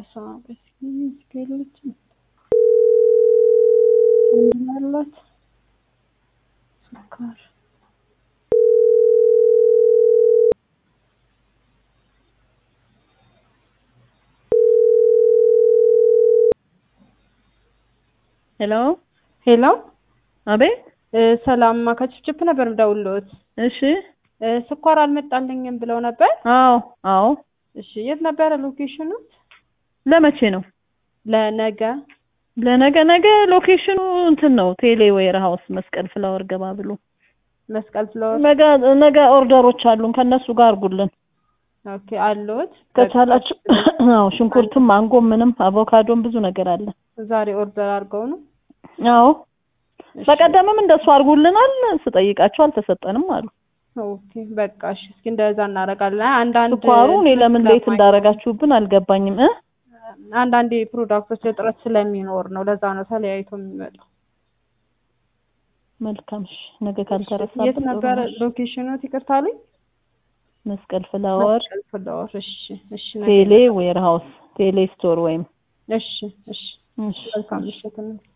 በስመ አብ ስኬሎች ያላት ስኳር ሄሎ ሄሎ አቤት ሰላም ከችፕችፕ ነበር የምደውልልዎት እሺ እ ስኳር አልመጣልኝም ብለው ነበር አዎ አዎ እሺ የት ነበረ ሎኬሽኑ ለመቼ ነው ለነገ ለነገ ነገ ሎኬሽኑ እንትን ነው ቴሌ ዌር ሀውስ መስቀል ፍላወር ገባ ብሎ መስቀል ፍላወር ነገ ነገ ኦርደሮች አሉን ከነሱ ጋር አርጉልን ኦኬ አለዎት ከቻላችሁ አዎ ሽንኩርትም ማንጎም ምንም አቮካዶም ብዙ ነገር አለ ዛሬ ኦርደር አድርገው ነው አዎ በቀደምም እንደሱ አርጉልናል ስጠይቃቸው አልተሰጠንም አሉ ኦኬ በቃ እሺ እስኪ እንደዛ እናደርጋለን አንዳንድ ስኳሩ እኔ ለምን ሌት እንዳረጋችሁብን አልገባኝም እ አንዳንድ ፕሮዳክቶች እጥረት ስለሚኖር ነው ለዛ ነው ተለያይቶ የሚመጣው መልካም እሺ ነገ ካልተረሳ የት ነበረ ሎኬሽኑ ይቅርታ አለኝ መስቀል ፍላወር መስቀል ፍላወር እሺ እሺ ነገ ቴሌ ዌር ሀውስ ቴሌ ስቶር ወይም እሺ እሺ እሺ መልካም ምሽት